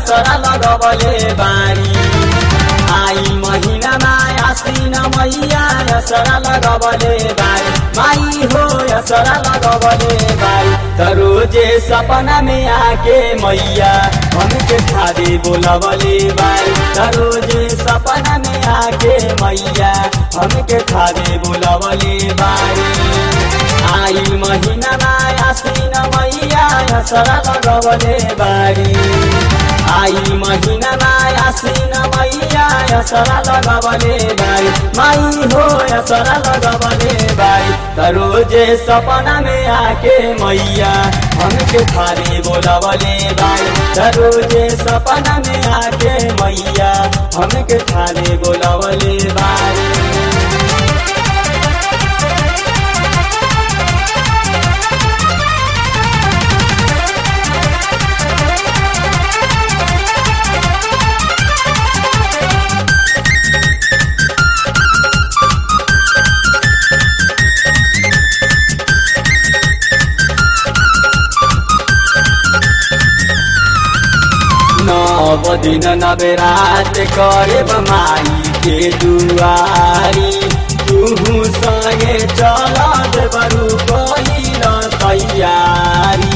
असरा लगबले बारी आई महिनामा आसिन मैया असरा लगबले बारी माई हो असरा लगबले बारी त रोजे सपना में आके मैया हमके खादे बोलबले बारी त रोजे सपना में आके मैया हमके खादे बोलबले बारी आई महिनामा आसिन मैया असरा लगबले बारी आई महिनामा आसिन मैया असरा लगबले बारी माई हो असरा लगबले बारी त रोजे सपना में आके मैया हमके थारे बोलबले बारी त रोजे सपना में आके मैया हमके थारे बोलबले बारी नव दिन नवे रात करे माई के दुआरी तुहू संगे चल बरू कहिल तैयारी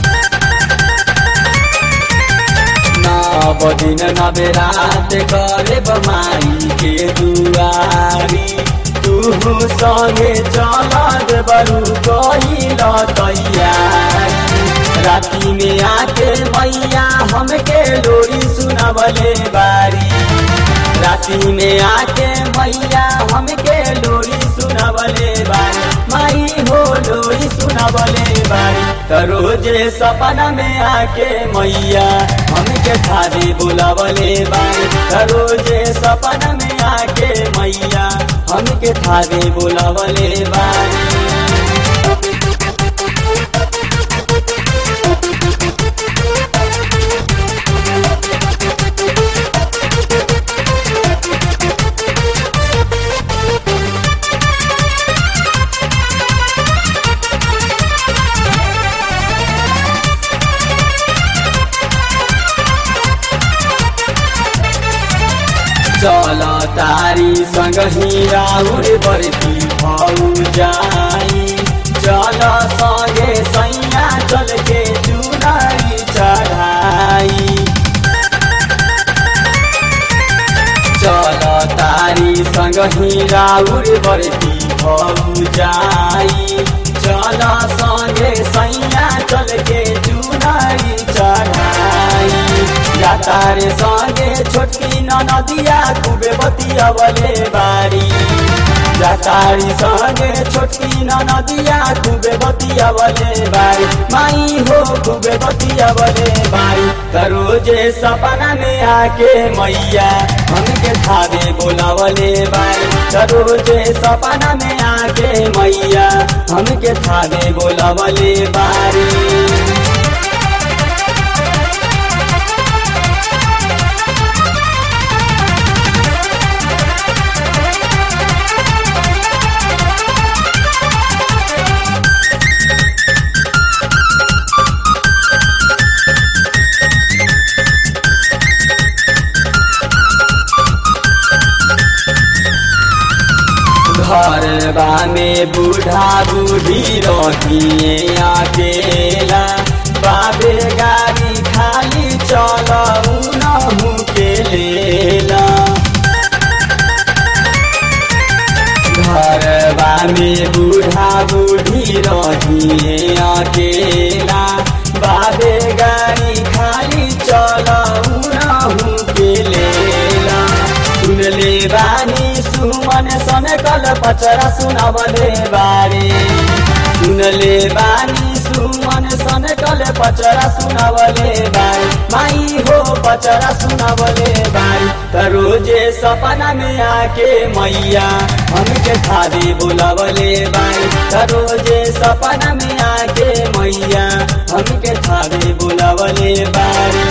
नव दिन नवे रात करे माई के दुआरी तुहू संगे चल बरू कहिल तैयारी राती में आके मैया हमके लोरी सुनावले बारी राती में आके मैया हमके लोरी सुनावले बारी माई हो लोरी सुनावले बारी त रोजे सपना में आके मैया हमके थारे बुलावले बारी त रोजे सपना में आके मैया हमके थारे बुलावले बारी चल तारी संग हिराउर बर्ती भाउ जाई चल संगे सैया चल के चुनारी चढ़ाई चल तारी संग हिराउर बर्ती भाउ जाई चल संगे सैया चल के चुनारी चढ़ाई तारे संगे छोटकी नदिया खूबे बतिया बले बारी तारी संगे छोटकी नदिया खूबे बतिया बले बारी माई हो खूबे बतिया बले बारी त रोजे सपना में आके मैया हमके थारे बोलावले बारी त रोजे सपना में आके मैया हमके थारे बोलावले बारी घरबा में बूढ़ा बूढ़ी रहिए अकेला बाबे गाड़ी खाली चल नहू के लेला घरबा में बूढ़ा बूढ़ी रहिए अकेला बाबे गाड़ी खाली चल नहू के लेला सुन ले बानी सुमन सन कल पचरा सुनावले बारे सुन ले बानी सुमन सन कल पचरा सुनावले बारे माई हो पचरा सुनावले बारे त रोजे सपना में आके मैया हमके थारे बुलावले बारे त रोजे सपना में आके मैया हमके थारे बुलावले बारे